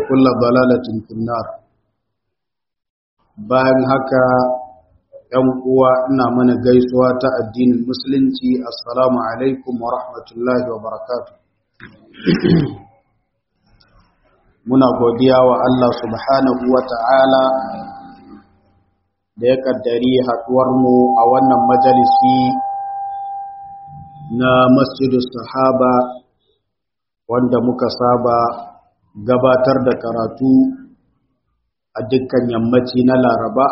وكل ضلالة في النار bayan haka ‘yan uwa ina mana gaisuwa ta addinin musulunci assalamu alaikum wa rahmatullahi wa barakatu muna godiya wa Allah subhanahu wa ta'ala da ya kaddari haɗuwarmu a wannan majalisi na masjidus sahaba wanda muka saba gabatar da karatu a dukkan yammaci na laraba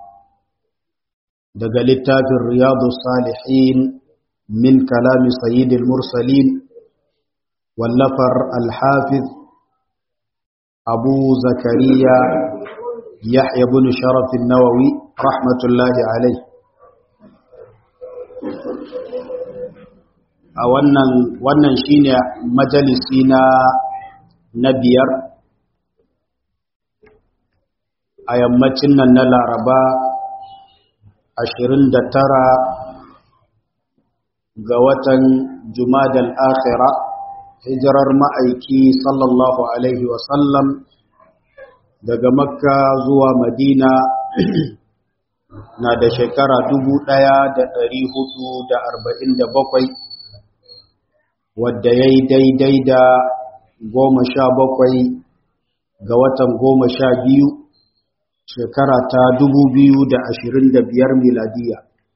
daga littafin riyadu salihin min kalami sayyidil mursalin wallafar alhafiz abu zakariya yahya bin sharafin nawawi rahmatullahi alai a wannan wannan shine majalisi na na biyar a yammacin nan na laraba 29 ga watan jumadal akhira hijirar ma'aiki sallallahu alaihi wasallam daga makka zuwa madina na da shekara 1447 wadda ya yi daidai da goma sha bakwai ga watan goma sha biyu shekara ta dubu biyu da ashirin da biyar miladiya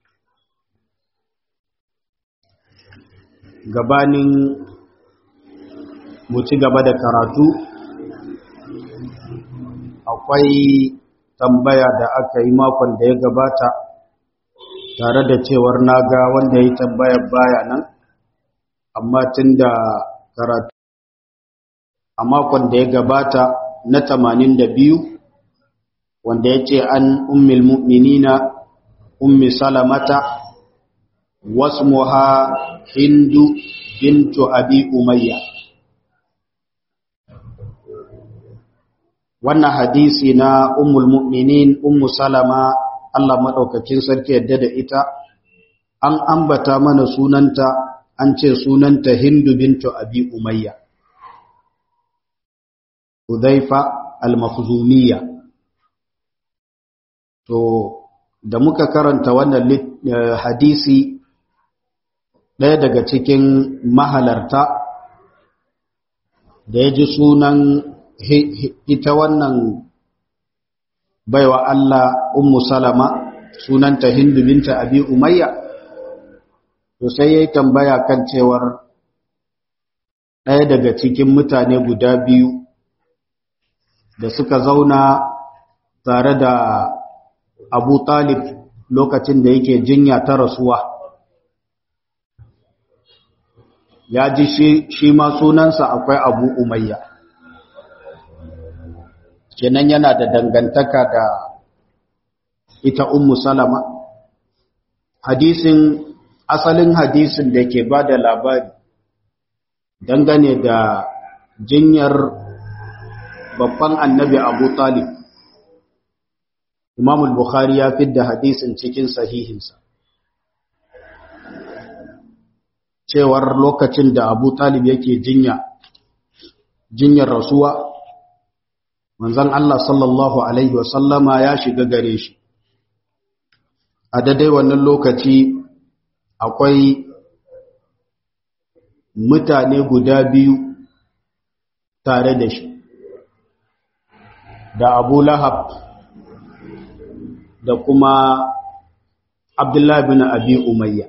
gabanin mu ci gaba da karatu akwai tambaya da aka yi makon da ya gabata tare da cewar naga wanda ya tambayar baya nan amma tun da karatu a makon da ya gabata na tamanin da biyu wanda ya ce an ummil mu'minina ummi salamata wasmuha hindu bintu abi umayya wannan hadisi na ummul mu'minin ummu salama Allah madaukakin sarki yadda da ita an ambata mana sunanta an ce sunanta hindu bintu abi umayya Hudhaifa al-Makhzumiyya to da muka karanta wannan hadisi ɗaya daga cikin mahalarta da ya ji sunan ita wannan baiwa Allah ummu salama sunanta hindu binta abi umayya to sai ya yi tambaya kan cewar ɗaya daga cikin mutane guda biyu da suka zauna tare da abu talib lokacin da yake jinya ta rasuwa ya ji shi ma sunansa akwai abu umayya kenan yana da dangantaka da ita ummu salama hadisin asalin hadisin da ke ba da labari dangane da jinyar babban annabi abu talib imam al-bukhari ya fidda hadisin cikin sahihinsa cewar lokacin da abu talib yake jinya jinyar rasuwa manzon Allah sallallahu alaihi wasallama ya shiga gare shi a daidai wannan lokaci akwai mutane guda biyu tare da shi da abu lahab da kuma abdullahi bin abi umayya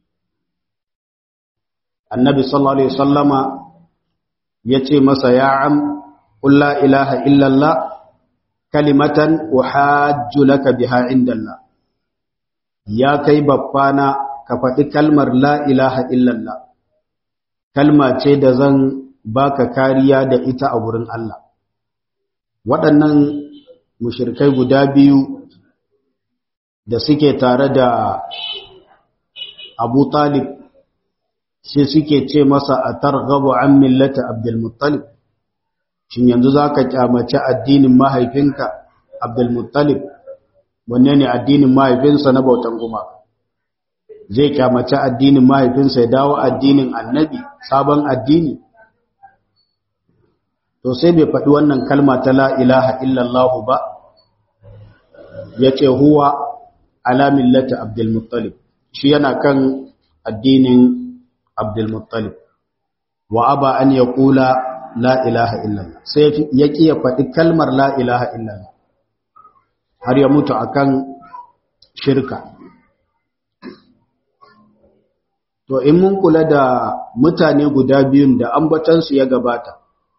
annabi sallallahu alaihi wasallama ya ce masa ya am qul la ilaha illallah kalimatan uhajju laka biha indallah ya kai babbana ka faɗi kalmar la ilaha illallah kalma ce da zan baka kariya da ita a wurin Allah waɗannan mushirkai guda biyu da suke tare da abu talib sai suke ce masa a targhabu an millata abdulmuttalib shin yanzu za ka kyamaci addinin mahaifinka abdulmuttalib wanne ne addinin mahaifinsa na bautan gumaka zai kyamaci addinin mahaifinsa ya dawo addinin annabi sabon addini to sai bai faɗi wannan kalma ta la ilaha illallah ba ya ce huwa ala millati abdulmuttalib shi yana kan addinin abdulmuttalib wa aba an ya kula la ilaha illallah sai ya ƙi ya faɗi kalmar la ilaha illallah har ya mutu akan shirka to in mun kula da mutane guda biyun da ambatansu ya gabata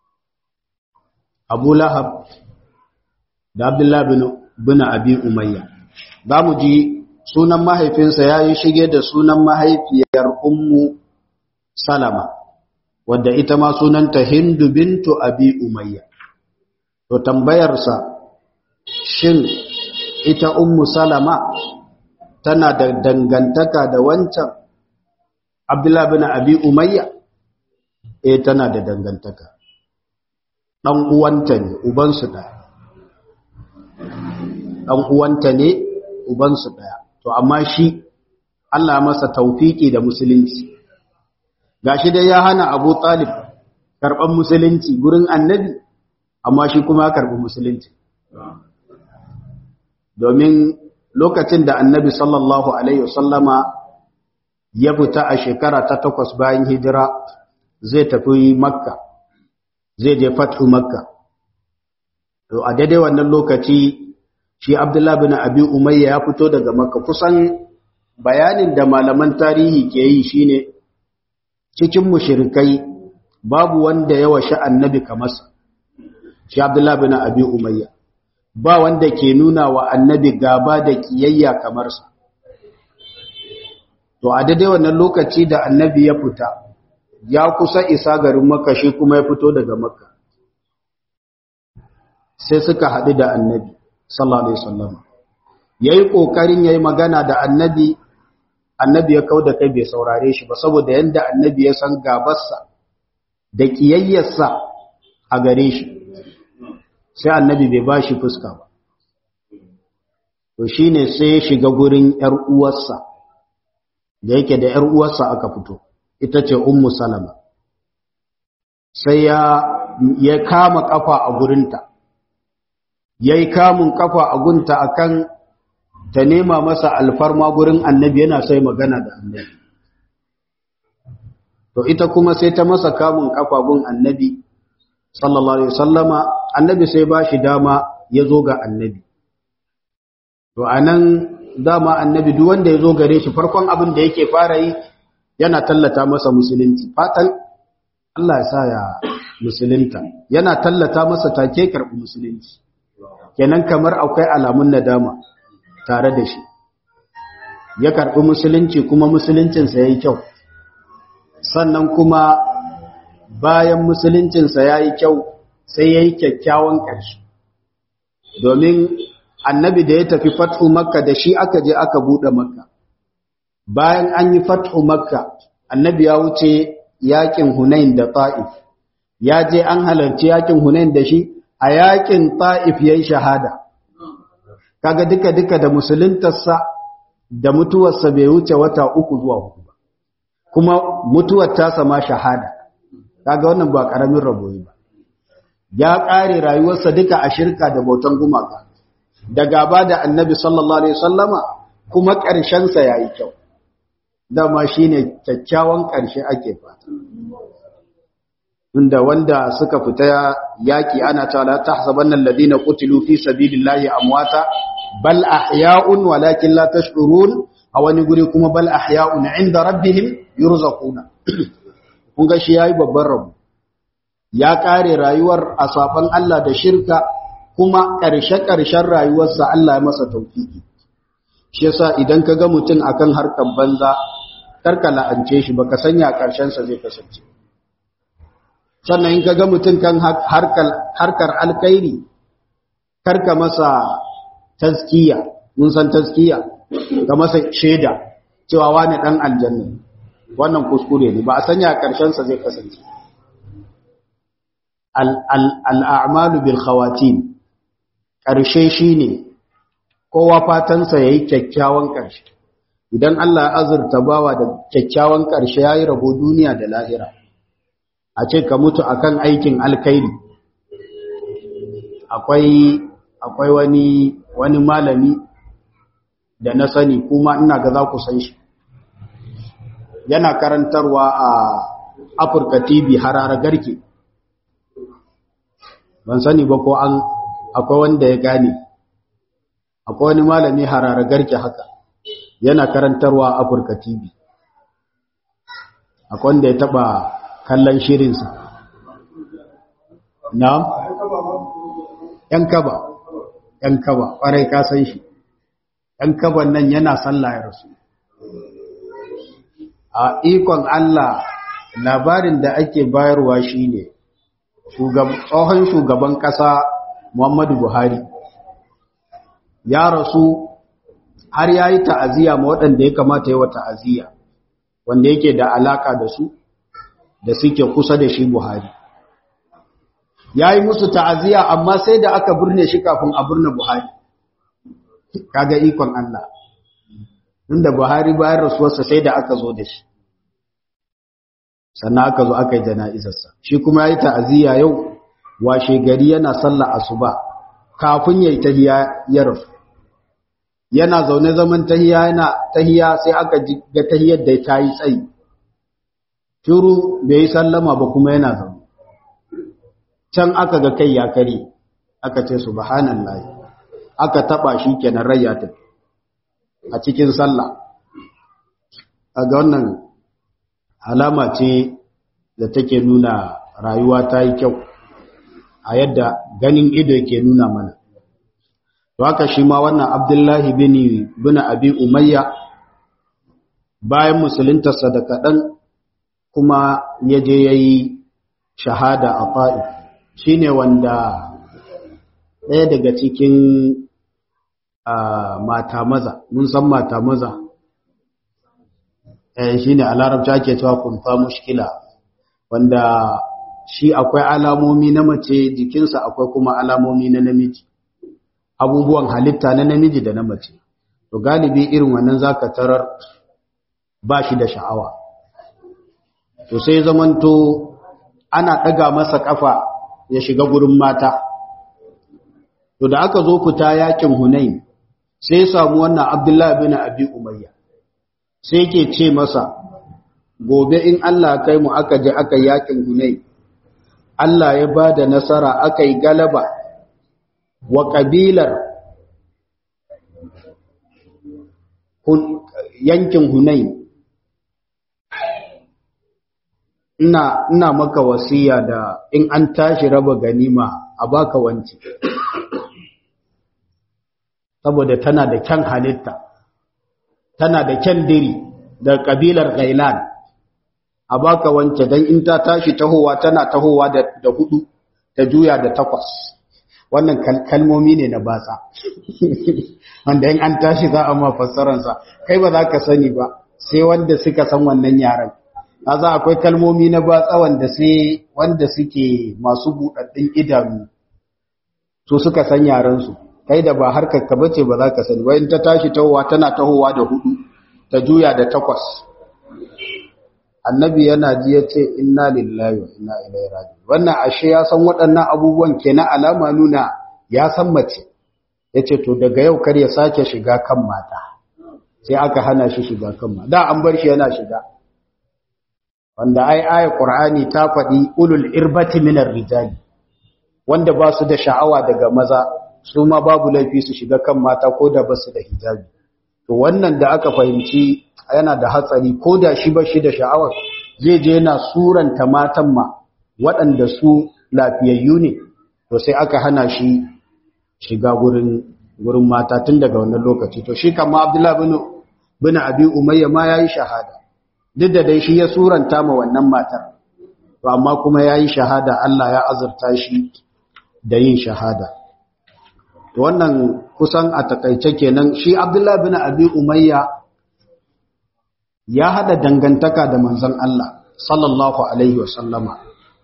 abu lahab da abdullahi bin, bin abi umayya za mu ji sunan mahaifinsa ya yi shige da sunan mahaifiyar ummu salama wadda ita ma sunanta hindu bintu abi umayya to tambayarsa shin ita ummu salama tana da dangantaka da wancan abdullahi bin abi umayya eh tana da dangantaka ɗan uwanta ne ubansu ɗaya ɗan uwanta ne ubansu ɗaya to amma shi Allah masa taufiki da musulunci gashi dai ya hana Abu Talib karɓar musulunci gurin annabi amma shi kuma ya karɓi musulunci domin lokacin da annabi sallallahu alaihi wasallama ya fita a shekara ta takwas bayan hijira zai tafi makka zai je fathu makka to a daidai wannan lokaci shi abdullahi bin abi umayya ya fito daga makka kusan bayanin da malaman tarihi ke yi shine cikin mushrikai babu wanda ya washe annabi kamar sa shi abdullahi bin abi umayya ba wanda ke nuna wa annabi gaba da kiyayya kamar sa to a daidai wannan lokaci da annabi ya fita ya kusa isa garin makka shi kuma ya fito daga makka sai suka haɗu da annabi sallallahu alaihi wasallam yayi kokarin yayi magana da annabi annabi ya kauda kai bai saurare shi ba saboda yanda annabi ya san gabarsa da kiyayyarsa a gare shi sai annabi bai bashi fuska ba to shine sai ya shiga gurin yar uwarsa da yake da yar uwarsa aka fito ita ce ummu salama sai ya ya kama kafa a gurinta yayi kamun kafa a gunta akan ta nema masa alfarma gurin annabi yana sai magana da annabi to ita kuma sai ta masa kamun kafa gun annabi sallallahu alaihi wasallama annabi sai ba shi dama ya zo ga annabi to anan dama annabi duk wanda ya zo gare shi farkon abin da yake fara yi yana tallata masa musulunci fatan Allah ya sa ya musulunta yana tallata masa take karɓi musulunci kenan kamar akwai alamun nadama tare da shi ya karɓi musulunci kuma musuluncinsa ya yi kyau sannan kuma bayan musuluncinsa ya yi kyau sai ya yi kyakkyawan ƙarshe domin annabi da ya tafi fathu makka da shi aka je aka buɗe makka bayan an yi fathu makka annabi ya wuce yakin hunain da ta'if ya je an halarci yakin hunain da shi a yakin ta'if ya yi shahada kaga duka-duka da musuluntarsa da mutuwarsa bai wuce wata uku zuwa hudu ba kuma mutuwar tasa ma shahada kaga wannan ba karamin rabo ba ya kare rayuwarsa duka a shirka da bautan gumaka da gaba da annabi sallallahu alaihi wasallama kuma ƙarshen sa yayi kyau dama shine kyakkyawan ƙarshe ake fata inda wanda suka fita yaki ana cewa la tahsabanna alladhina qutilu fi sabilillahi amwata bal ahya'un walakin la tash'urun a wani guri kuma bal ahya'un 'inda rabbihim yurzaquna kun ga shi yayi babban rabu ya kare rayuwar asafan Allah da shirka kuma karshe karshen rayuwarsa Allah ya masa tawfiki shi yasa idan ka ga mutum akan harkar banza karka la'ance shi baka sanya karshen sa zai kasance sannan in ka ga mutum kan harkar harkar alkhairi karka masa taskiya mun san taskiya ga masa shaida cewa wani dan aljanna wannan kuskure ne ba a sanya karshen sa zai kasance al'amalu bil khawatim karshe shine kowa fatan sa yayi kyakkyawan karshe idan Allah ya azurta bawa da kyakkyawan karshe yayi rabo duniya da lahira a ce ka mutu akan aikin alkhairi akwai akwai wani wani malami da na sani kuma ina ga za ku san shi yana karantarwa a Afirka TV harara garke ban sani ba ko an akwai wanda ya gane akwai wani malami harara garke haka yana karantarwa a Afirka TV akwai wanda ya taba kallon shirinsa na ‘yan kaba ‘yan kaba ƙwarai ka san shi ‘yan kaban nan yana sallah ya rasu a ikon Allah labarin da ake bayarwa shi ne tsohon shugaban ƙasa Muhammadu Buhari ya rasu har ya yi ta'aziyya ma waɗanda ya kamata yi wa ta'aziyya wanda yake da alaka da su da suke kusa da shi Buhari ya yi musu ta'aziyya amma sai da aka birne shi kafin a birne Buhari kaga ikon Allah inda Buhari bayan rasuwarsa sai da aka zo da shi sannan aka zo aka yi jana'izarsa shi kuma ya yi ta'aziyya yau washe gari yana sallah asuba kafin ya yi tahiya ya rasu yana zaune zaman tahiya yana tahiya sai aka ga tahiyar da ta yi tsayi shiru bai yi sallama ba kuma yana zaune can aka ga kai ya kare aka ce subhanallahi aka taba shi kenan rai ya tafi a cikin sallah ga wannan alama ce da take nuna rayuwa ta yi kyau a yadda ganin ido ke nuna mana to haka shi ma wannan abdullahi bin bin abi umayya bayan musuluntarsa da kaɗan kuma ya je ya yi shahada a fa'i shi ne wanda ɗaya daga cikin mata maza mun san mata maza shi ne a larabci ake cewa kumfa mushkila wanda shi akwai alamomi na mace jikinsa akwai kuma alamomi na namiji abubuwan halitta na namiji da na mace to galibi irin wannan zaka tarar ba shi da sha'awa to sai zamanto ana ɗaga masa ƙafa ya shiga gurin mata to da aka zo fita yakin hunain sai ya samu wannan abdullahi bin abi umayya sai yake ce masa gobe in Allah kai mu aka je aka yakin hunain Allah ya ba da nasara aka yi galaba wa ƙabilar yankin hunain ina ina maka wasiya da in an tashi raba ganima a baka wanci saboda tana da kyan halitta tana da kyan diri da kabilar gailan a baka wance dan in ta tashi tahowa tana tahowa da, da hudu ta juya da takwas wannan kalmomi ne na batsa wanda in an tashi za a ma fassaransa kai ba za ka sani ba sai wanda suka san wannan yaren za akwai kalmomi na batsa wanda sai wanda suke masu buɗaɗɗun idanu su suka san yarensu kai da ba harkar ka bace ba za ka sani wayin ta tashi tahowa tana tahowa da hudu ta juya da takwas annabi yana ji ya ce inna lillahi wa inna ilaihi raji'un wannan ashe ya san waɗannan abubuwan kenan alama nuna ya san mace yace to daga yau kar ya sake shiga kan mata sai aka hana shi shiga kan mata da an bar shi yana shiga wanda ai ayat qur'ani ta faɗi ulul irbati minar rijali wanda ba su da sha'awa daga maza su ma babu laifi su shiga kan mata ko da ba su da hijabi to wannan da aka fahimci yana da hatsari ko da shi ba shi da sha'awar zai je yana suranta matan ma waɗanda su lafiyayyu ne to sai aka hana shi shiga gurin gurin mata tun daga wannan lokaci to shi kama abdullahi bin bin abi umayya ma yayi shahada duk da dai shi ya suranta ma wannan matar to amma kuma yayi shahada Allah ya azurta shi da yin shahada to wannan kusan a takaice kenan shi abdullahi bin abi umayya ya hada dangantaka da manzon Allah sallallahu alaihi wasallama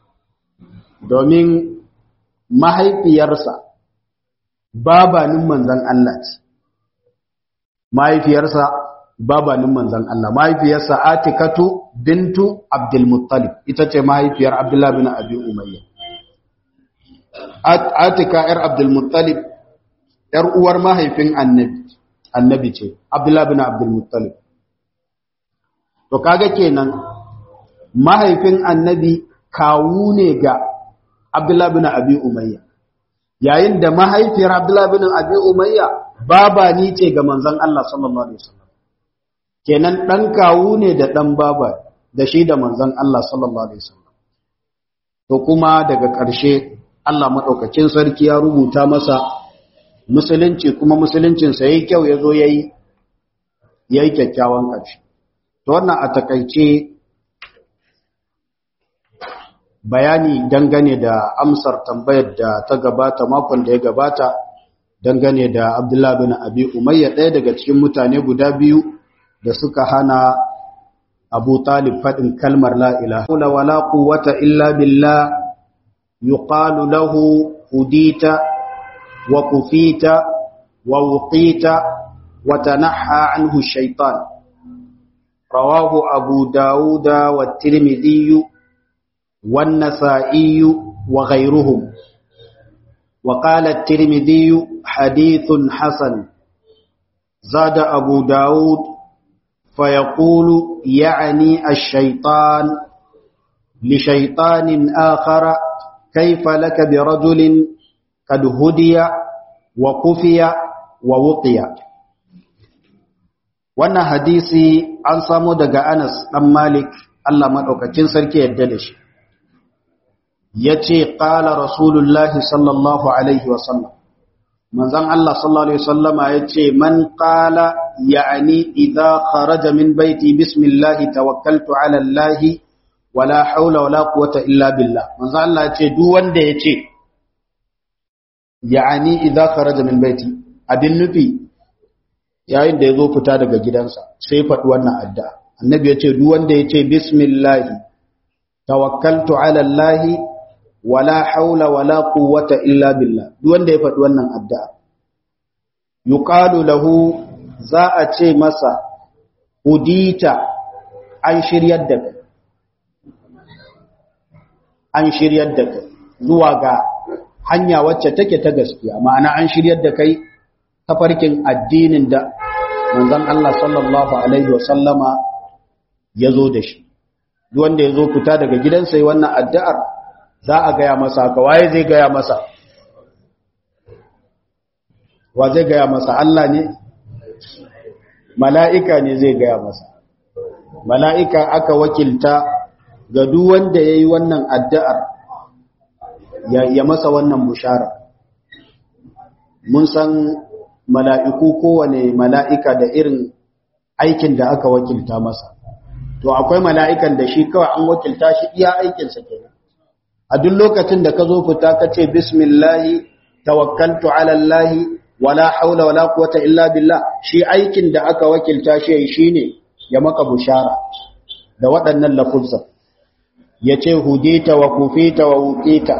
domin mahaifiyarsa babanin manzon Allah ce mahaifiyarsa babanin manzon Allah mahaifiyarsa Atikatu bintu Abdul Muttalib ita ce mahaifiyar Abdullah bin Abi Umayya atika yar abdul muttalib yar uwar mahaifin annabi annabi ce abdullah bin abdul muttalib to kaga kenan mahaifin annabi kawu ne ga abdullah bin abi umayya yayin da mahaifiyar abdullah bin abi umayya baba ni ce ga manzon Allah sallallahu alaihi wasallam kenan dan kawu ne da dan baba da shi da manzon Allah sallallahu alaihi wasallam to kuma daga ƙarshe Allah madaukakin sarki ya rubuta masa musulunci kuma musuluncin sa yayi kyau yazo yayi yayi kyakkyawan ƙarshe to wannan a takaice bayani dangane da amsar tambayar da ta gabata makon da ya gabata dangane da Abdullah bin Abi Umayya ɗaya daga cikin mutane guda biyu da suka hana Abu Talib faɗin kalmar la ilaha wala quwwata illa billah yuqalu lahu hudita wa kufita wa wuqita wa tanaha anhu shaytan rawahu Abu Dawud wa Tirmidhi wa An-Nasa'i wa ghayruhum وقال الترمذي حديث حسن زاد أبو داود فيقول يعني الشيطان لشيطان آخر كيف لك برجل قد هدي وكفي ووقي wannan hadisi an samo daga Anas dan Malik Allah madaukakin sarki yadda da shi yace qala rasulullahi sallallahu alaihi wasallam manzon Allah sallallahu alaihi wasallama yace man qala ya'ni idza kharaja min baiti bismillah tawakkaltu ala allah wala haula wala quwwata illa billah manzon Allah yace duk wanda yace ya'ni idza kharaja min baiti abin nufi yayin da yazo fita daga gidansa sai faɗi wannan addu'a annabi yace duk wanda yace bismillah tawakkaltu ala allah wala haula wala quwwata illa billah duk wanda ya faɗi wannan addu'a yuqalu lahu za a ce masa udita an shiryar da kai an shiryar da kai zuwa ga hanya wacce take ta gaskiya ma'ana an shiryar da kai tafarkin addinin da manzon Allah sallallahu alaihi wasallama ya zo da shi duk wanda ya zo fita daga gidansa yi wannan addu'ar za a gaya masa haka waye zai gaya masa wa zai gaya masa Allah ne mala'ika ne zai gaya masa mala'ika aka wakilta ga duk wanda ya yi wannan addu'ar ya masa wannan bushara mun san mala'iku kowane mala'ika da irin aikin da aka wakilta masa to akwai mala'ikan da shi kawai an wakilta shi iya aikinsa kenan a duk lokacin da ka zo fita ka ce bismillahi tawakkaltu ala allahi wala haula wala quwwata illa billah shi aikin da aka wakilta shi shine ya maka bushara da waɗannan lafuzza yace hudita wa kufita wa wuqita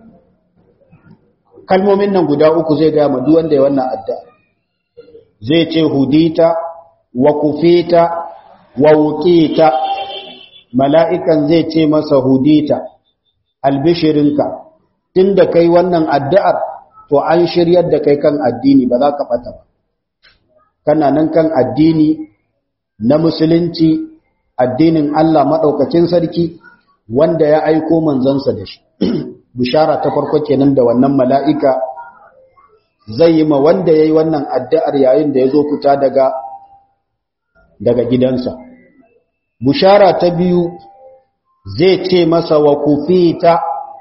kalmomin nan guda uku zai ga ma duk wanda ya wannan addu'a zai ce hudita wa kufita wa wuqita mala'ikan zai ce masa hudita albishirinka tun da kai wannan addu'ar to an shiryar da kai kan addini ba za ka ɓata ba kana nan kan addini na musulunci addinin Allah maɗaukacin sarki wanda ya aiko manzansa da shi bishara ta farko kenan da wannan mala'ika zai yi ma wanda ya yi wannan addu'ar yayin da ya zo fita daga daga gidansa bishara ta biyu zai ce masa wa kufita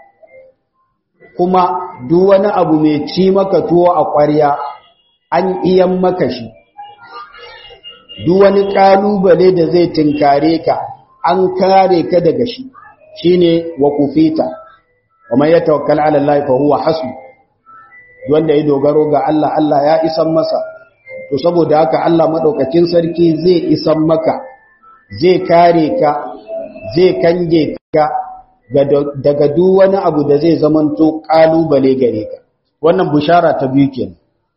kuma duk wani abu mai ci maka tuwo a ƙwarya an iyan maka shi duk wani ƙalubale da zai tinkare ka an kare ka daga shi shine wa kufita wa man yatawakkal ala Allah fa huwa hasbu wanda ya dogaro ga Allah Allah ya isan masa to saboda haka Allah madaukakin sarki zai isan maka zai kare ka zai kange ka daga duk wani abu da zai zamanto kalubale gare ka wannan bushara ta biyu kenan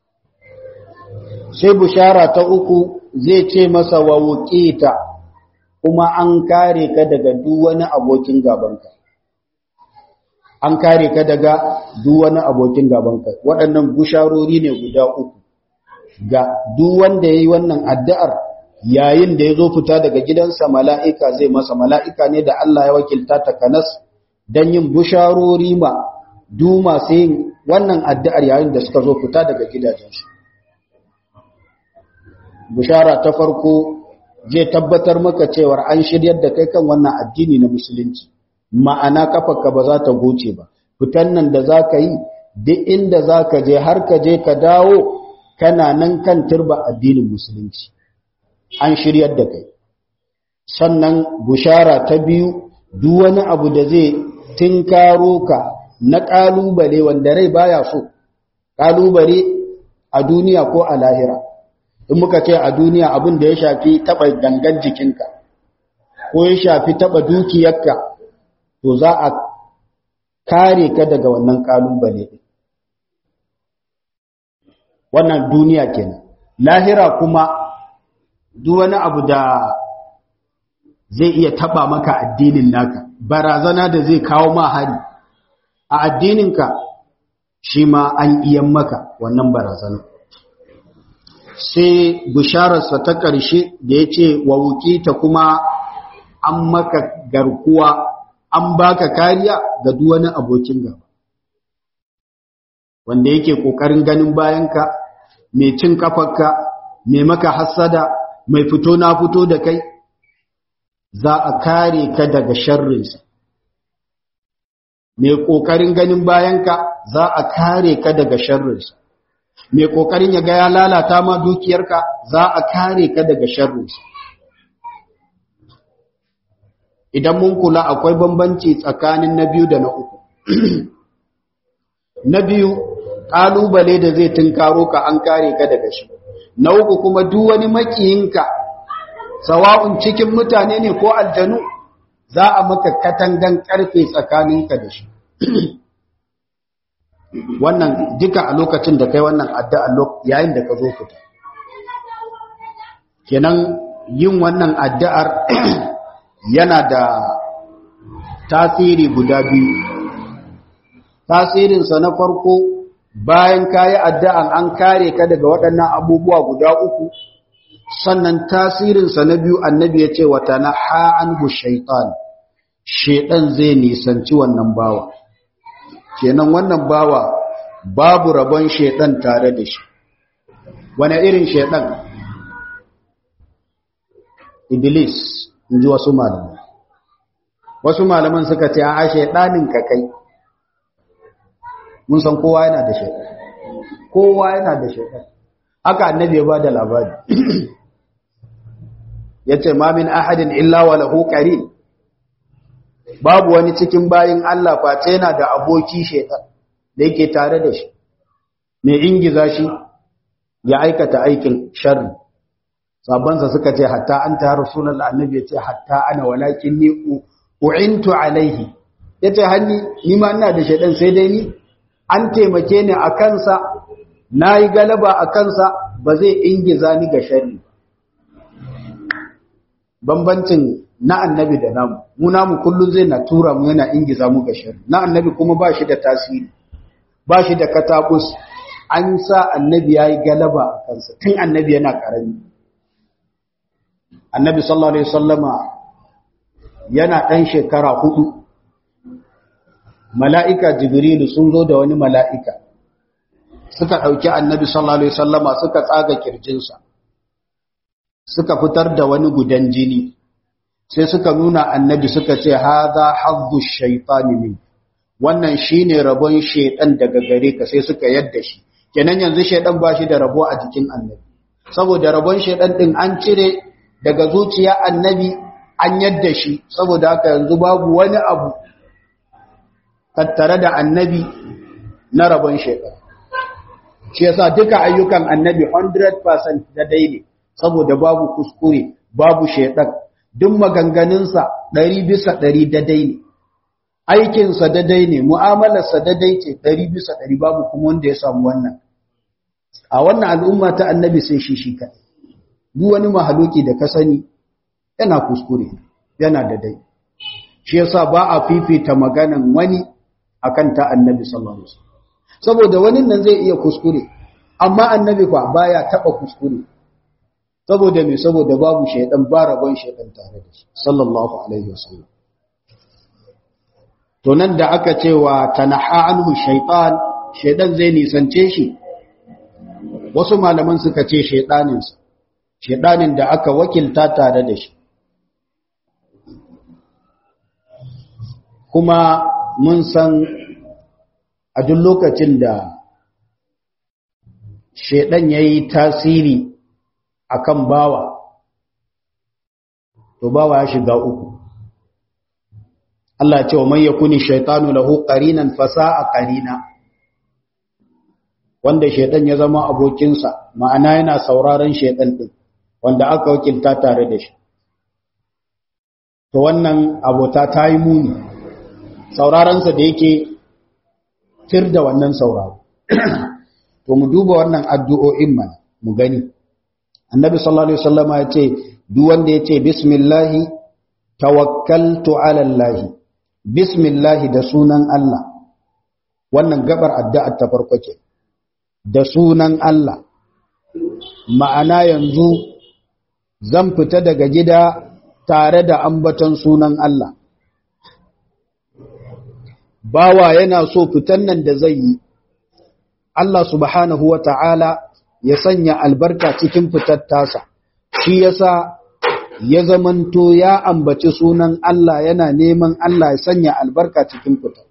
sai bushara ta uku zai ce masa wa wuqita kuma an kare ka daga duk wani abokin gabanka an kare ka daga duk wani abokin gabanka waɗannan busharori ne guda uku ga duk wanda yayi wannan addu'ar yayin da yazo fita daga gidansa mala'ika zai masa mala'ika ne da Allah ya wakilta ta kanas dan yin busharori ma duk masu yin wannan addu'ar yayin da suka zo fita daga gidajensu bushara ta farko zai tabbatar maka cewar an shiryar da kai kan wannan addini na musulunci ma'ana kafarka ba za ta goce ba fitan nan da za ka yi duk inda za ka je har ka je ka dawo kana nan kan turba addinin musulunci an shiryar da kai sannan bushara ta biyu duk wani abu da zai tinkaro ka na ƙalubale wanda rai baya so ƙalubale a duniya ko a lahira in muka ce a duniya abin da ya shafi taɓa gangan jikinka ko ya shafi taɓa dukiyarka to za a kare ka daga wannan ƙalubale wannan duniya kenan lahira kuma duk wani abu da zai iya taɓa maka addinin naka barazana da zai kawo ma hari a addininka shi ma an iyan maka wannan barazana sai bishararsa ta ƙarshe da ya ce wa ta kuma an maka garkuwa an baka kariya ga wani abokin gaba wanda yake ƙoƙarin ganin bayanka mai cin kafarka mai maka hassada mai fito na fito da kai za a kare ka daga sharrinsa mai ƙoƙarin ganin bayanka za a kare ka daga sharrinsa mai ƙoƙarin ya ga ya lalata ma dukiyarka za a kare ka daga sharrinsa idan mun kula akwai bambanci tsakanin na biyu da na uku na biyu ƙalubale da zai tunkaro ka an kare ka daga shi na uku kuma duk wani makiyinka sawa'un cikin mutane ne ko aljanu za a maka katangan karfe tsakaninka da shi wannan duka a lokacin da kai wannan addu'a yayin da ka zo fita kenan yin wannan addu'ar yana da tasiri guda biyu tasirinsa na farko bayan kayi addu'an an kare ka daga waɗannan abubuwa guda uku sannan tasirinsa na biyu annabi ya ce wata na ha'anhu shaitan shaitan zai nisanci wannan bawa kenan wannan bawa babu rabon shaitan tare da shi wane irin shaitan iblis in ji wasu malaman wasu malaman suka ce a shaitanin ka kai mun san kowa yana da shaitan kowa yana da shaitan haka annabi ya ba da labari ya ce ma min ahadin illa wa lahu qarin babu wani cikin bayin Allah face yana da aboki shaitan da yake tare da shi mai ingiza shi ya aikata aikin sharri sabansa suka ce hatta anta rasulullah annabi ya ce hatta ana walakin ni u'intu alaihi yace hanni ni ma ina da shaitan sai dai ni an taimake ni a kansa nayi galaba a kansa ba zai ingiza ni ga sharri bambancin na annabi da namu mu namu kullun zai na tura mu yana ingiza mu ga sharri na annabi kuma ba shi da tasiri ba shi da katabus an sa annabi yayi galaba a kansa tun annabi yana karami annabi sallallahu alaihi wasallama yana dan shekara hudu mala'ika jibrilu sun zo da wani mala'ika suka dauki annabi sallallahu alaihi wasallama suka tsaga kirjinsa suka fitar da wani gudan jini sai suka nuna annabi suka ce haza hazzu shaytani min wannan shine rabon shedan daga gare ka sai suka yadda shi kenan yanzu shedan bashi da rabo a jikin annabi saboda rabon shedan din an cire daga zuciya annabi an yadda shi saboda haka yanzu babu wani abu tattare da annabi na rabon shedan shi yasa duka ayyukan annabi 100% da daidai saboda babu kuskure babu shedan duk maganganunsa ɗari bisa ɗari dadai ne aikinsa dadai ne mu'amalarsa dadai ce ɗari bisa ɗari babu kuma wanda ya samu wannan a wannan al'umma ta annabi sai shi shi kaɗai duk wani mahaluki da ka sani yana kuskure yana dadai shi yasa ba a fifita maganan wani akan ta annabi sallallahu alaihi wasallam saboda wani nan zai iya kuskure amma annabi fa baya taba kuskure saboda me saboda babu shaydan ba rabon shaydan tare da shi sallallahu alaihi wasallam to nan da aka cewa tanaha anhu shaytan shaydan zai nisance shi wasu malaman suka ce shaydanin sa shaydanin da aka wakilta tare da shi kuma mun san a duk lokacin da shaidan ya yi tasiri a kan bawa to bawa ya shiga uku Allah ce wa man yakuni shaitanu lahu qarinan fasa'a qarina wanda shaidan ya zama abokinsa ma'ana yana sauraron shaidan din wanda aka wakilta tare da shi to wannan abota ta yi muni sauraronsa da yake tir da wannan sauraro to mu duba wannan addu'o'in mana mu gani annabi sallallahu alaihi wasallama ya ce duk wanda ya ce bismillahi tawakkaltu ala allah bismillahi da sunan Allah wannan gabar addu'ar ta farko ke da sunan Allah ma'ana yanzu zan fita daga gida tare da ambaton sunan Allah bawa yana so fitan nan da zai yi Allah subhanahu wa ta'ala ya sanya albarka cikin fitar tasa shi yasa ya zamanto ya ambaci sunan Allah yana neman Allah ya sanya albarka cikin fitar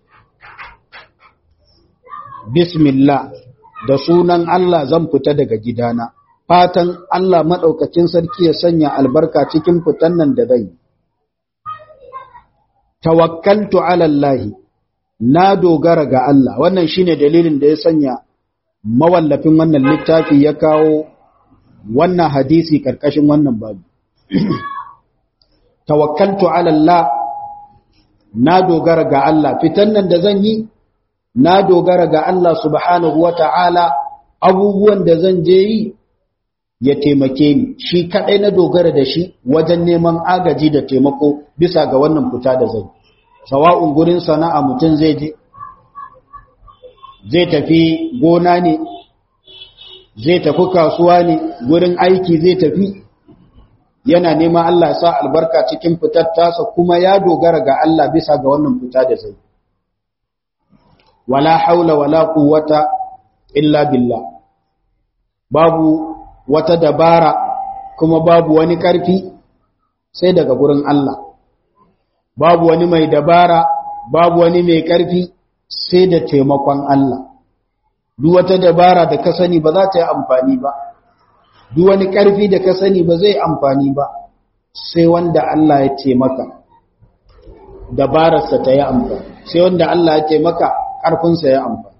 bismillah da sunan Allah zan fita daga gidana fatan Allah maɗaukacin sarki ya sanya albarka cikin fitan nan da zai tawakkaltu ala Allah na dogara ga Allah wannan shine dalilin da ya sanya mawallafin wannan littafi ya kawo wannan hadisi karkashin wannan babu tawakkaltu ala Allah na dogara ga Allah fitan nan da zan yi na dogara ga Allah subhanahu wata'ala abubuwan da zan je yi ya taimake ni shi kadai na dogara da shi wajen neman agaji da taimako bisa ga wannan fita da zan sawa'un gurin sana'a mutum zai je zai tafi gona ne zai tafi kasuwa ne gurin aiki zai tafi yana neman Allah sa albarka cikin fitar tasa kuma ya dogara ga Allah bisa ga wannan fita da zai wala haula wala quwwata illa billah babu wata dabara kuma babu wani karfi sai daga gurin Allah babu wani mai dabara babu wani mai karfi sai da taimakon Allah duk wata dabara da ka sani ba za ta yi amfani ba duk wani ƙarfi da ka sani ba zai amfani ba sai wanda Allah ya taimaka dabararsa ta yi amfani sai wanda Allah ya taimaka ƙarfinsa ya amfani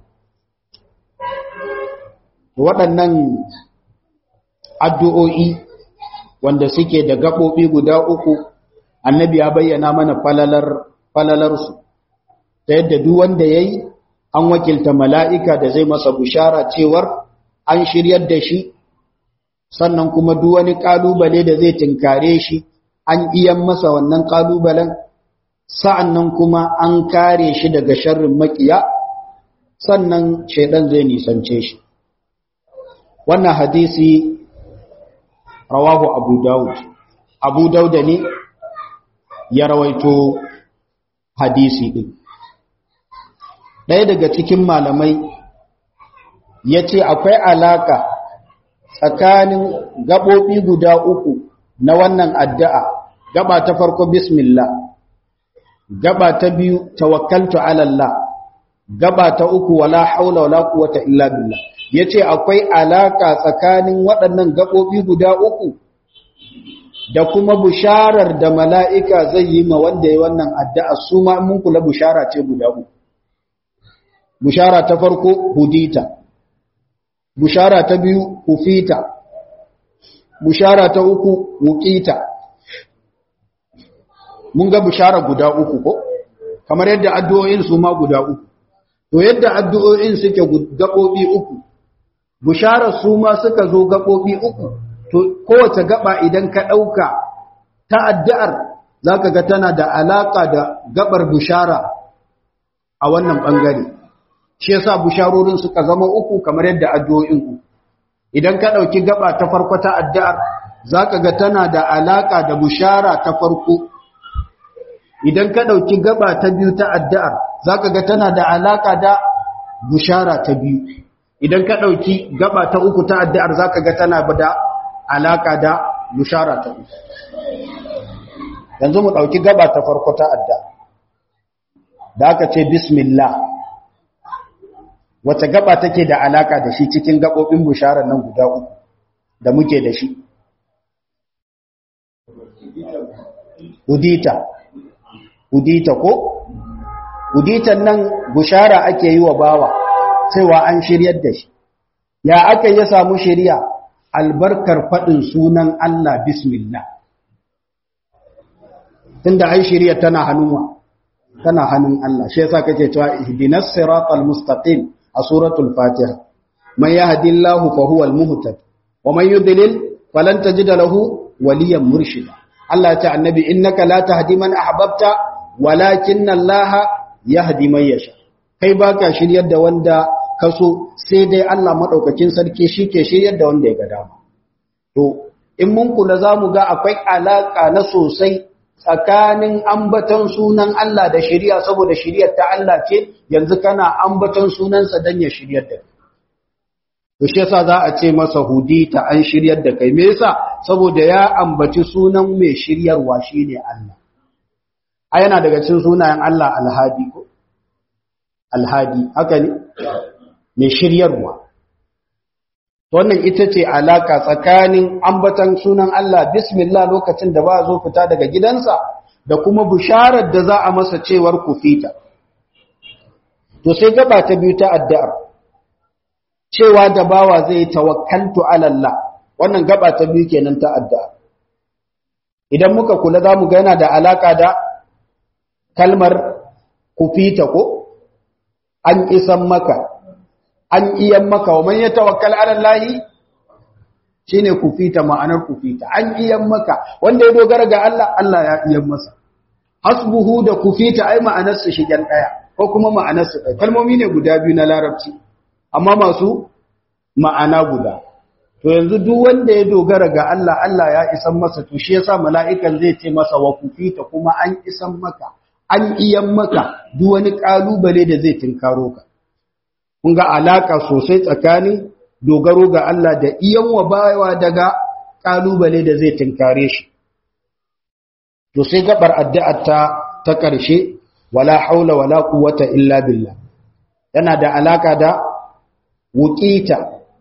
waɗannan addu'o'i wanda suke da gaɓoɓi guda uku annabi ya bayyana mana falalar falalarsu ta yadda duk wanda ya yi an wakilta mala'ika da zai masa bushara cewar an shiryar da shi sannan kuma duk wani ƙalubale da zai tinkare shi an iyan masa wannan ƙalubalen sa'annan kuma an kare shi daga sharrin makiya sannan shaidan zai nisance shi wannan hadisi rawahu abu dawud abu dauda ne ya rawaito hadisi ɗin ɗaya daga cikin malamai ya ce akwai alaka tsakanin gaɓoɓi guda uku na wannan addu'a gaba ta farko bismillah gaba ta biyu tawakkaltu alallah gaba ta uku wala haula wala quwwata illa billah yace akwai alaka tsakanin waɗannan gaɓoɓi guda uku da kuma busharar da mala'ika zai yi ma wanda ya wannan addu'a su ma mun kula bushara ce guda uku bushara ta farko hudita bushara ta biyu hufita bushara ta uku wuqita mun ga bushara guda uku ko kamar yadda addu'o'in su ma guda uku to yadda addu'o'in suke gabobi uku bushara su ma suka zo gabobi uku to kowace gaba idan ka dauka ta addu'ar zaka ga tana da alaka da gabar bushara a wannan bangare shi yasa busharorin suka zama uku kamar yadda addu'o'in ku idan ka dauki gaba ta farko ta addu'ar zaka ga tana da alaka da bushara ta farko idan ka dauki gaba ta biyu ta addu'ar zaka ga tana da alaka da bushara ta biyu idan ka dauki gaba ta uku ta addu'ar zaka ga tana da alaka da bushara ta uku yanzu mu dauki gaba ta farko ta addu'a da aka ce bismillah wace gaba take da alaka da shi cikin gabobin bisharar nan guda uku da muke da shi udita udita ko uditan nan bishara ake yi wa bawa cewa an shiryar da shi ya aka ya samu shiriya albarkar faɗin sunan Allah bismillah tunda ai shiriya tana hannunwa tana hannun Allah shi yasa kake cewa ihdinas siratal mustaqim a suratul fatiha man yahdillahu fa huwal muhtad wa man yudlil falan tajida lahu waliyan murshida Allah ya ce annabi innaka la tahdi man ahbabta walakinna Allah yahdi man yasha kai baka shiryar da wanda kaso sai dai Allah madaukakin sarki shike shiryar da wanda ya ga dama to in mun kula zamu ga akwai alaka na sosai tsakanin ambaton sunan Allah da shari'a saboda shari'ar ta Allah ce yanzu kana ambaton sunansa dan ya shiryar da to shi yasa za a ce masa hudi ta an shiryar da kai me yasa saboda ya ambaci sunan mai shiryarwa shine Allah a yana daga cikin sunayen Allah alhadi ko alhadi haka ne mai shiryarwa wannan ita ce alaka tsakanin ambatan sunan Allah bismillah lokacin da ba zo fita daga gidansa da kuma bisharar da za a masa cewar kufita to sai gaba ta biyu ta addu'ar cewa da bawa zai tawakkaltu ala Allah wannan gaba ta biyu kenan ta addu'a idan muka kula za mu ga yana da alaka da kalmar kufita ko an isan maka an iyan maka wa man yatawakkal ala Allah shine kufita ma'anar kufita an iyan maka wanda ya dogara ga Allah Allah ya iyan masa hasbuhu da kufita ai ma'anar su shigen daya ko kuma ma'anar su daya kalmomi ne guda biyu na larabci amma masu ma'ana guda to yanzu duk wanda ya dogara ga Allah Allah ya isan masa to shi yasa mala'ikan zai ce masa wa kufita kuma an isan maka an iyan maka duk wani kalubale da zai tinkaro ka kun ga alaka sosai tsakanin dogaro ga Allah da iyan wa bayawa daga kalubale da zai tinkare shi to sai gabar addu'ar ta ta karshe wala haula wala quwwata illa billah yana da alaka da wuqita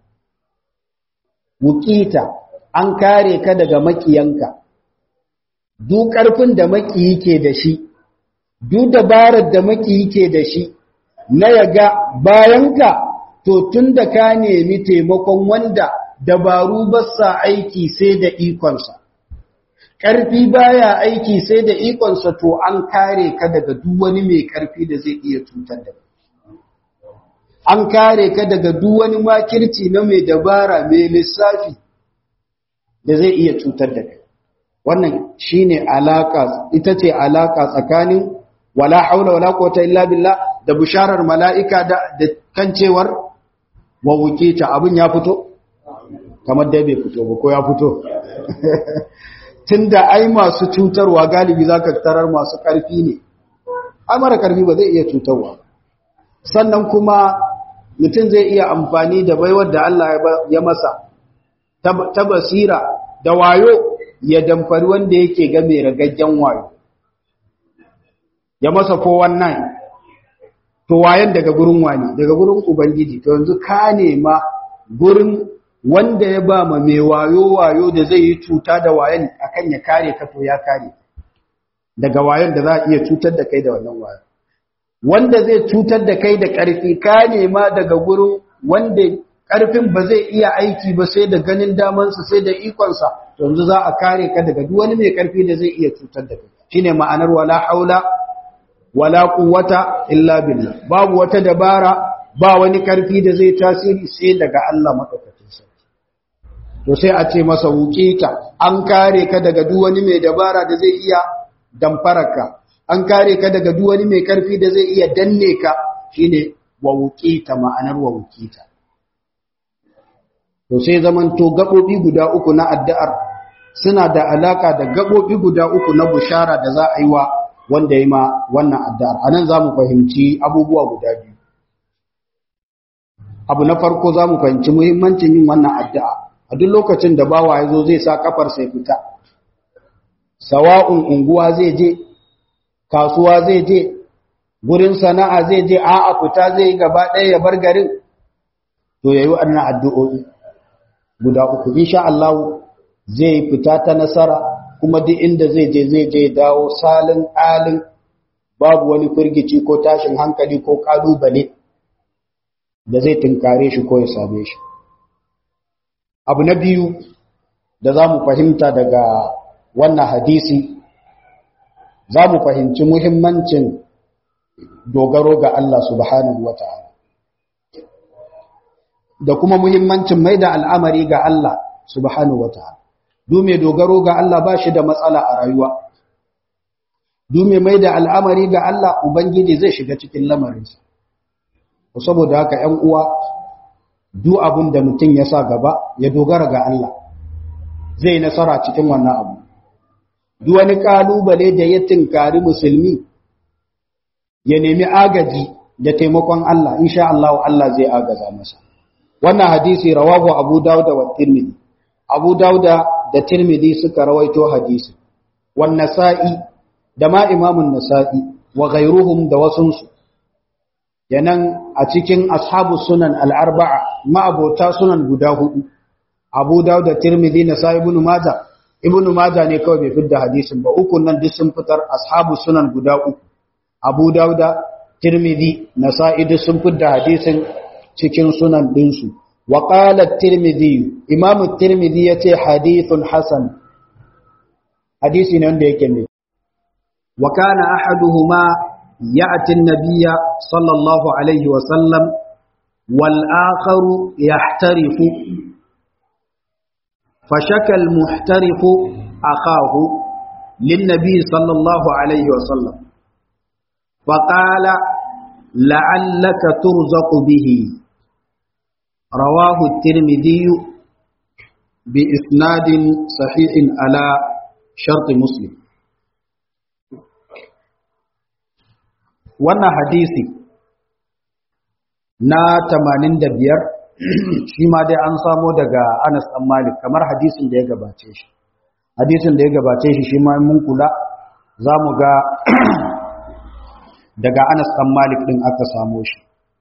wuqita an kare ka daga makiyanka duk karfin da makiyi ke da shi duk dabarar da makiyi ke da shi na yaga bayanka to tun da ka nemi taimakon wanda dabaru ba sa aiki sai da ikonsa ƙarfi baya aiki sai da ikonsa to an kare ka daga duk wani mai ƙarfi da zai iya cutar da an kare ka daga duk wani makirci na mai dabara mai lissafi da zai iya cutar da kai wannan shine alaka ita ce alaka tsakanin wala haula wala quwwata illa billah da bisharar mala'ika da kan cewar wa ta abin ya fito? kamar dai bai fito ba ko ya fito tunda ai masu cutarwa galibi za ka tarar masu ƙarfi ne ai mara ƙarfi ba zai iya cutarwa sannan kuma mutum zai iya amfani da baiwar da Allah ya masa ta basira da wayo ya damfari wanda yake ga mai ragaggen wayo ya masa 419 to wayan daga gurin wani daga gurin ubangiji to yanzu ka nema gurin wanda ya ba ma mai wayo wayo da zai yi cuta da wayan akan ya kare ka to ya kare daga wayan da za a iya cutar da kai da wannan wayo wanda zai cutar da kai da ƙarfi ka nema daga gurin wanda ƙarfin ba zai iya aiki ba sai da ganin damansa sai da ikonsa to yanzu za a kare ka daga duk wani mai ƙarfi da zai iya cutar da kai shine ma'anar wala haula wala quwwata illa billah babu wata dabara ba wani karfi da zai tasiri sai daga Allah madaukakin sarki to sai a ce masa wuqita an kare ka daga duk wani mai dabara da zai iya damfaraka an kare ka daga duk wani mai karfi da zai iya danne ka shine wa wuqita ma'anar wa wuqita to sai zaman to gabobi guda uku na addu'ar suna da alaka da gabobi guda uku na bushara da za a yi wa wanda yi ma wannan addu'ar anan zamu fahimci abubuwa guda biyu abu na farko zamu fahimci muhimmancin yin wannan addu'a a duk lokacin da bawa ya zo zai sa kafar sai fita sawa'un unguwa zai je kasuwa zai je gurin sana'a zai je a'a fita zai gaba ɗaya ya bar garin to yayi wannan addu'o'i guda uku insha Allah zai fita ta nasara kuma duk inda zai je zai je dawo salin alin babu wani firgici ko tashin hankali ko kalubale da zai tunkare shi ko ya same shi abu na biyu da za mu fahimta daga wannan hadisi za mu fahimci muhimmancin dogaro ga Allah subhanahu wa ta'ala da kuma muhimmancin mai da al'amari ga Allah subhanahu wa ta'ala dume dogaro ga Allah ba shi da matsala a rayuwa dume mai da al'amari ga Allah Ubangiji zai shiga cikin lamarinsa saboda haka ‘yan uwa duk abin da mutum ya sa gaba ya dogara ga Allah zai nasara cikin wannan abu duk wani kalubale da ya tinkari musulmi ya nemi agaji da taimakon Allah insha Allah Allah zai agaza masa wannan hadisi rawahu Abu Dawud wa Tirmidhi Abu Dawud da Tirmidhi suka rawaito hadisi wan Nasa'i da ma Imam nasai wa ghayruhum da wasunsu yanan a cikin ashabu sunan al-arba'a ma abota sunan guda hudu Abu Dawud da Tirmidhi Nasa'i ibn Majah Ibn Majah ne kawai bai fitar hadisin ba uku nan duk sun fitar ashabu sunan guda uku Abu Dawud Tirmidhi Nasa'i duk sun fitar hadisin cikin sunan dinsu wa qala Tirmidhi Imam Tirmidhi yace hadithun hasan hadisi ne wanda yake ne wa kana ahaduhuma ya'ti an-nabiyya sallallahu alaihi wa sallam wal akharu yahtarifu فشكى المحترف أخاه للنبي صلى الله عليه وسلم فقال لعلك ترزق به رواه الترمذي بإسناد صحيح على شرط مسلم wannan hadisi na 85 shi ma dai an samo daga Anas ɗan Malik kamar hadisin da ya gabace shi hadisin da ya gabace shi shi ma mun kula za mu ga daga Anas ɗan Malik ɗin aka samo shi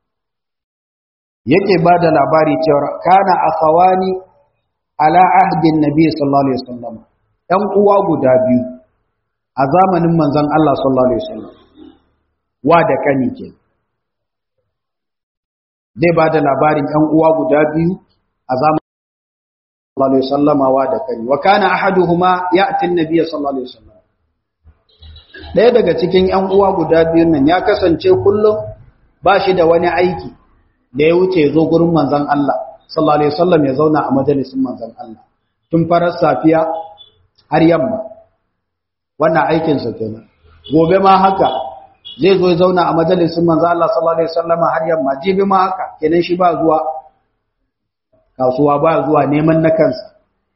yake ba da labari cewa kana akhawani ala ahdin nabi sallallahu alaihi wasallam ɗan uwa guda biyu a zamanin manzon Allah sallallahu alaihi wasallam wa da kani kenan zai ba da labarin ‘yan uwa guda biyu a zamanin sallallahu Alaihi wasallamawa da kari wa kana ahaduhuma ya atin nabiya sallallahu Alaihi wasallam ɗaya daga cikin ‘yan uwa guda biyun nan ya kasance kullum ba shi da wani aiki da ya wuce zo gurin manzan Allah sallallahu Alaihi wasallam ya zauna a majalisin manzan Allah tun farar safiya har yamma wannan aikinsa kenan gobe ma haka zai zo ya zauna a majalisun manzo Allah sallallahu alaihi wasallam har yamma jibi ma haka kenan shi ba zuwa kasuwa ba zuwa neman na kansa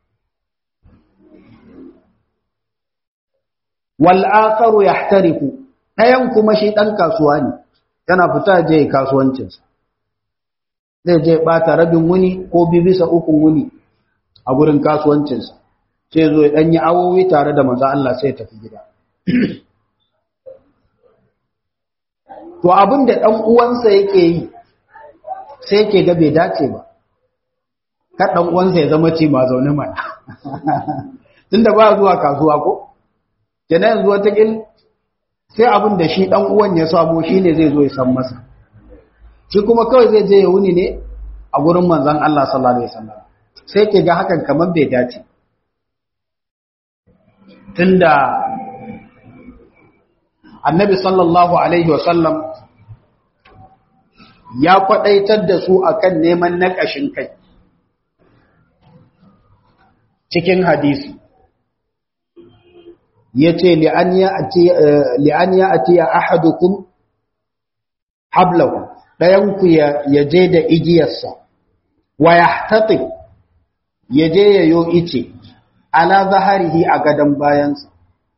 wal akharu yahtariku dayan kuma shi dan kasuwa ne yana fita je kasuwancin sa zai je bata rabin wuni ko bi bisa ukun wuni a gurin kasuwancin sa sai zo ya dan yi awowi tare da manzo Allah sai ya tafi gida to abin da ɗan uwansa yake yi sai yake ga bai dace ba kar ɗan uwansa ya zama ce ma zaune mana tunda ba zuwa kasuwa ko kenan yanzu wata kil sai abin da shi ɗan uwan ya samo shi ne zai zo ya san masa shi kuma kawai zai je ya wuni ne a gurin manzon Allah sallallahu alaihi wasallam sai ke ga hakan kamar bai dace tunda annabi sallallahu alaihi wasallam ya kwadaitar da su akan neman naƙashin kai cikin hadisi yace li an ya'ti li an ya'ti ahadukum hablahu dayan ku ya je da igiyarsa wa yahtatib yaje yayo ice ala zaharihi a gadan bayansa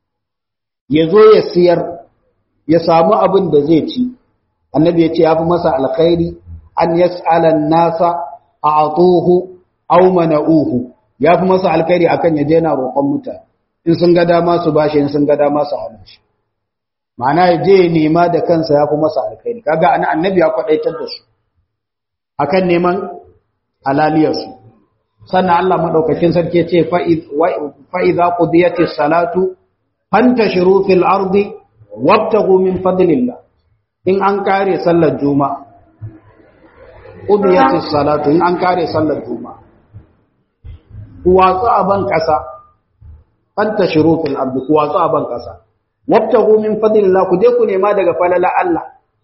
yazo ya siyar ya samu abin da zai ci annabi yace yafi masa alkhairi an yas'ala an-nasa a'tuhu aw mana'uhu yafi masa alkhairi akan yaje yana roƙon mutane in sun ga dama su bashi in sun ga dama su hana shi ma'ana ya je nema da kansa ya fi masa alkhairi kaga ana annabi ya kwadaitar da su akan neman halaliyarsu sannan Allah madaukakin sarki ce fa idza qudiyatis salatu fantashiru fil ardi wabtaghu min fadlillah in an kare sallar juma'a qudiyatis salatu in an kare sallar juma'a ku watsu a ban kasa fantashiru fil ardi ku watsu a ban kasa wabtahu min fadlillah ku je ku nema daga falala Allah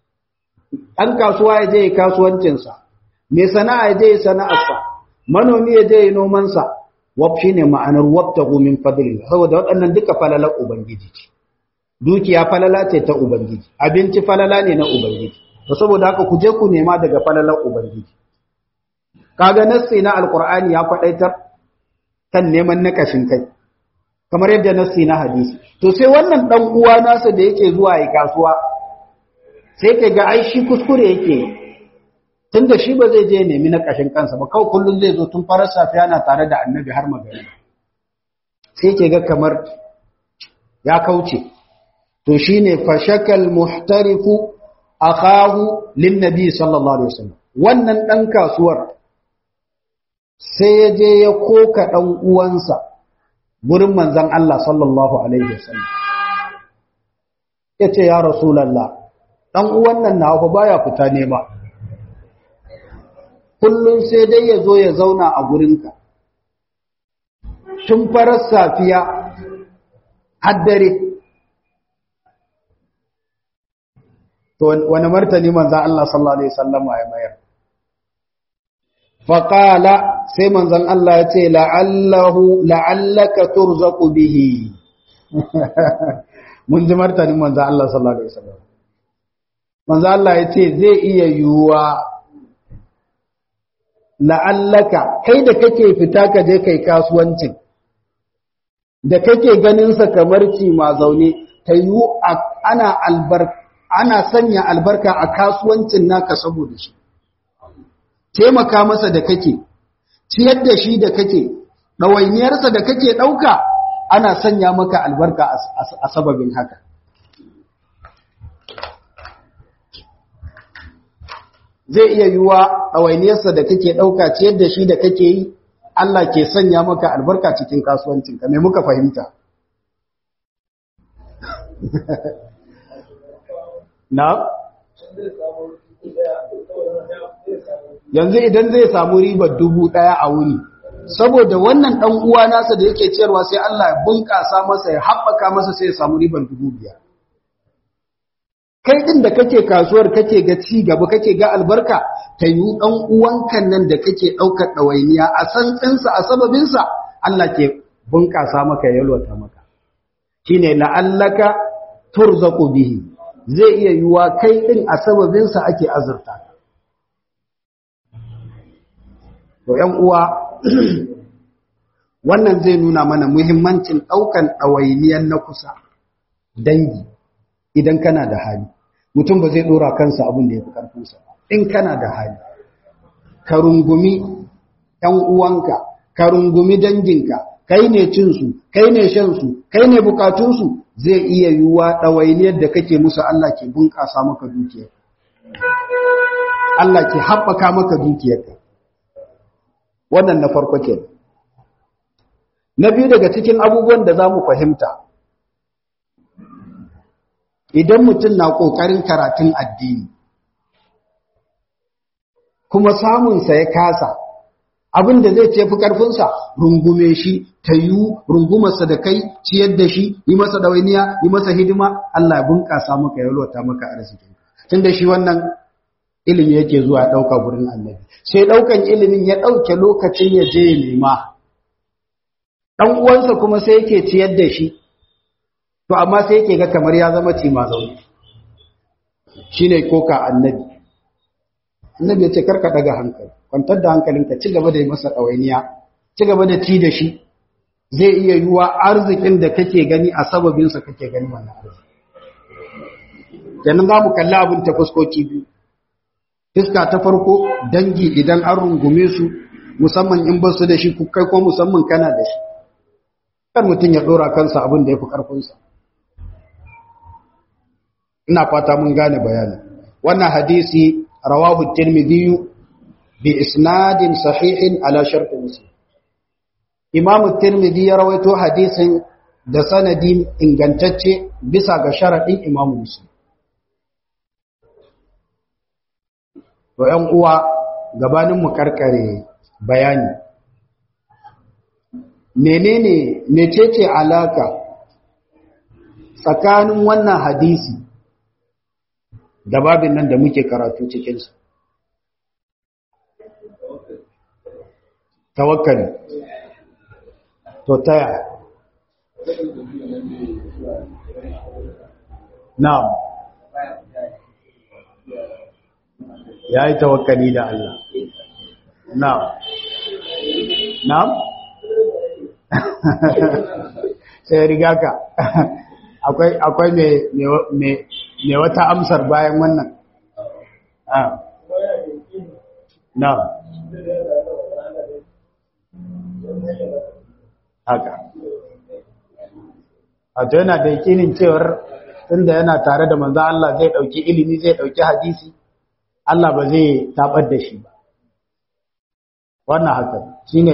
an kasuwa ya je kasuwancin sa me sana'a ya je sana'arsa manomi ya je noman sa wab shine ma'anar wabtahu min fadlillah saboda waɗannan duka falalar ubangiji ce dukiya falala ce ta ubangiji abinci falala ne na ubangiji to saboda haka ku je ku nema daga falalar ubangiji kaga nassi na alqur'ani ya faɗaitar kan neman nakashin kai kamar yadda nassi na hadisi to sai wannan dan uwa nasa da yake zuwa yi kasuwa sai ka ga ai shi kuskure yake tunda shi ba zai je nemi na kashin kansa ba kawai kullun zai zo tun farar safiya na tare da annabi har magana sai ke ga kamar ya kauce to shine fashakal muhtarifu akahu lin nabi sallallahu alaihi wasallam wannan dan kasuwar sai ya je ya koka dan uwansa gurin manzan Allah sallallahu Alaihi wasallam. Ya ce, Ya Rasulallah, ɗan uwan nan na ba baya fita nema. Kullum sai dai ya zo ya zauna a gurinka. Tun farar safiya, haddare. To, wani martani manzan Allah sallallahu Alaihi wasallam ya mayar. faƙala sai manzan Allah ya ce la'allahu la'allaka turzaku bihi mun ji martanin manzan Allah sallallahu alaihi wasallam manzan Allah ya ce zai iya yiwuwa la'allaka kai da kake fita ka je kai kasuwancin da kake ganin sa kamar ci ma zaune ta yiwu ana albarka ana sanya albarka a kasuwancin naka saboda shi taimaka masa da kake ciyar da shi da kake ɗawainiyarsa da kake ɗauka ana sanya maka albarka a sababin haka zai iya yiwuwa ɗawainiyarsa da kake ɗauka ciyar da shi da kake yi Allah ke sanya maka albarka cikin kasuwancinka mai muka fahimta na? yanzu idan zai samu ribar dubu ɗaya a wuni saboda wannan ɗan uwa nasa da yake ciyarwa sai Allah ya bunƙasa masa ya haɓaka masa sai ya samu ribar dubu biyar kai ɗin da kake kasuwar kake ga ci gaba kake ga albarka ta yi ɗan uwankan nan da kake ɗaukar ɗawainiya a san ɗinsa a sababinsa Allah ke bunƙasa maka yalwata maka shine la'allaka turzaku bihi zai iya yiwa kai ɗin a sababinsa ake azurta ka To ‘yan uwa, wannan zai nuna mana muhimmancin ɗaukan ɗawainiyar na kusa dangi idan kana da hali. Mutum ba zai ɗora kansa abin da ya fi ƙarfinsa ba. In kana da hali, ka rungumi ‘yan uwanka, ka rungumi danginka, kai ne cinsu, kai ne shansu, kai ne bukatunsu zai iya yiwuwa ɗawainiyar da kake musu Allah ke bunƙasa maka dukiyar. Allah ke haɓaka maka dukiyarka. wannan na farko ke na biyu daga cikin abubuwan da za mu fahimta idan mutum na ƙoƙarin karatun addini kuma samunsa ya kasa abin da zai ce fi ƙarfinsa rungume shi ta yiwu rungumarsa da kai ciyar da shi yi masa ɗawainiya yi masa hidima Allah ya bunƙasa maka ya lota maka arziki tun da shi wannan ilimi yake zuwa ɗauka gurin annabi sai ɗaukan ilimin ya ɗauke lokacin ya je ya nema ɗan uwansa kuma sai yake ciyar da shi to amma sai yake ga kamar ya zama ci ma zaune shine koka annabi annabi ya ce karka daga hankali kwantar da hankalinka ci gaba da yi masa ɗawainiya ci gaba da ci da shi zai iya yiwa arzikin da kake gani a sababinsa kake gani wannan arziki kenan za mu kalli abin ta fuskoki biyu fiska ta farko dangi idan an rungume su musamman in ba su da shi kai ko musamman kana da shi kar mutum ya ɗora kansa abin da ya fi ƙarfinsa ina fata mun gane bayani wannan hadisi rawahu tirmidhi bi isnadin sahihin ala shart muslim imam tirmidhi ya rawaito hadisin da sanadi ingantacce bisa ga sharadin imam muslim to ƴan uwa gabanin mu karkare bayani menene mecece alaka tsakanin wannan hadisi da babin nan da muke karatu cikinsa. Tawakkali. To taya. Na'am. Ya yi tawakkali da Allah. Na'am. Na'am? Sai riga ka. akwai mai wata amsar bayan wannan na haka a to yana da yakinin cewar tunda yana tare da manzo Allah zai dauki ilimi zai dauki hadisi Allah ba zai tabar da shi ba wannan haka shine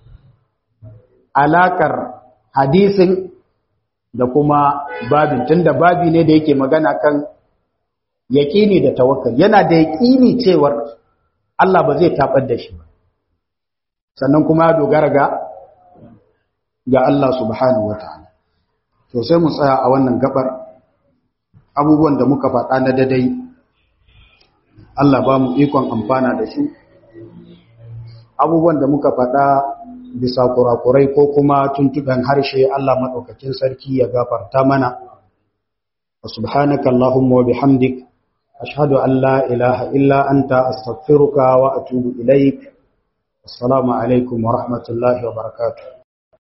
alakar hadisin da kuma babin tunda babi ne da yake magana kan yaƙini da tawakkal yana da yaƙini cewar Allah ba zai tabar da shi ba sannan kuma ya dogara ga ga Allah subhanahu wataala to sai mu tsaya a wannan gabar abubuwan da muka faɗa na dadai Allah ba mu ikon amfana da su abubuwan da muka faɗa bisa kurakurai ko kuma tuntuɓen harshe Allah maɗaukakin sarki ya gafarta mana wa subhanaka Allahumma wa bihamdik ashhadu an la ilaha illa anta astaghfiruka wa atubu ilaik assalamu alaikum wa rahmatullahi wa barakatuh